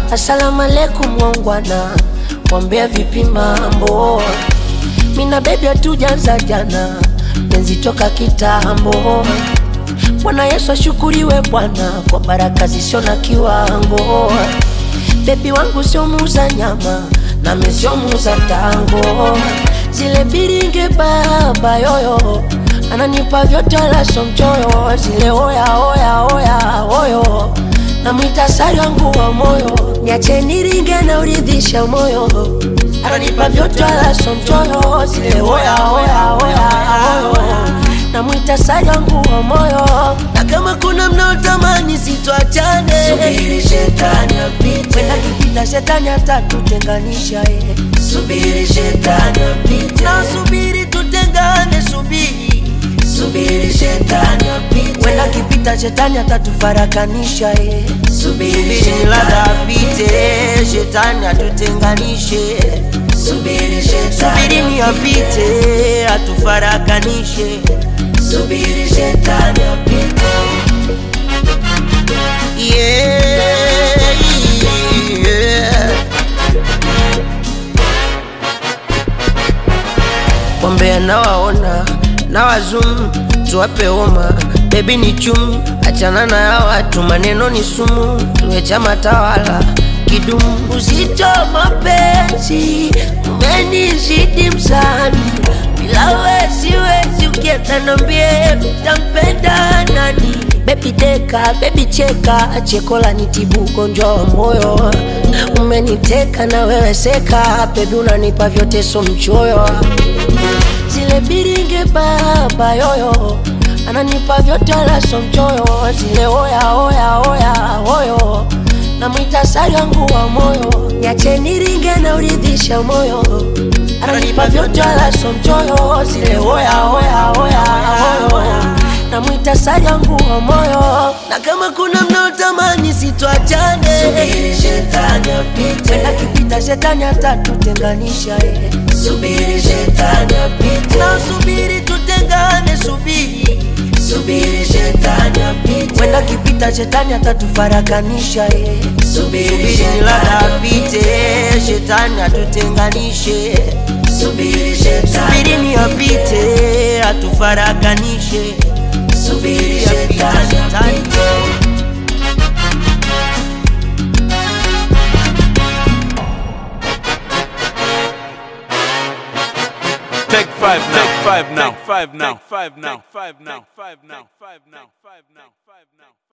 Asalamu alaikum wangwana, wambea vipi mambo? Mina bebi hatujaanza jana, penzi toka kitambo. Bwana Yesu ashukuriwe Bwana kwa baraka zisio na kiwango. Bebi wangu sio muuza nyama, nami sio muuza tango. Zile biringe baba yoyo ananipa vyote wala sio mchoyo. Zile oya oya oya oyo namwita sari wangu wa moyo, niache niringe na uridhisha moyo. Ananipa vyote wala sio mchoyo. Zile oya oya oya oyo namwita sari wangu wa moyo, na kama kuna mnaotamani sitwachane, Subiri shetani apite, wenda kipita shetani atatutenganisha eh. subiri shetani apite, na subiri tutengane, subiri subiri shetani apite, wenda kipita shetani atatufarakanisha eh. subiri Subiri ladha shetani apite, shetani atutenganishe, subiri subiri shetani ni apite, atufarakanishe. subiri shetani apite, Yeah, yeah. Wambea nawaona na wazum tuwape homa bebi ni chum achana na ya watu maneno ni sumu tuwe chama tawala kidumu uzito mapenzi umenizidi msani bila we siwezi ukienda nambie utampenda nani bebi deka bebi cheka chekola nitibu ugonjwa wa moyo umeniteka na wewe seka bebi unanipa vyote so mchoyo zile biringe baba yoyo ananipa vyote wala so mchoyo zile oya oya oya oyo namwita sari wangu wa moyo niache niringe na uridhisha moyo ananipa vyote wala so mchoyo zile oya oya oya oyo namwita sari wangu wa moyo na kama kuna mnaotamani sitwachane subiri shetani apite, wenda kipita shetani atatutenganisha eh. subiri shetani apite, na subiri tutengane, subiri subiri shetani apite, wenda kipita shetani atatufarakanisha eh. subiri Subiri shetani ladha apite, apite, shetani atutenganishe, subiri shetani subiri ni apite, atufarakanishe, subiri apite shetani shetani. apite. Take five now. Take five now. Take five now. Take five now. Take five now. Take five now. Take five now. Take five now.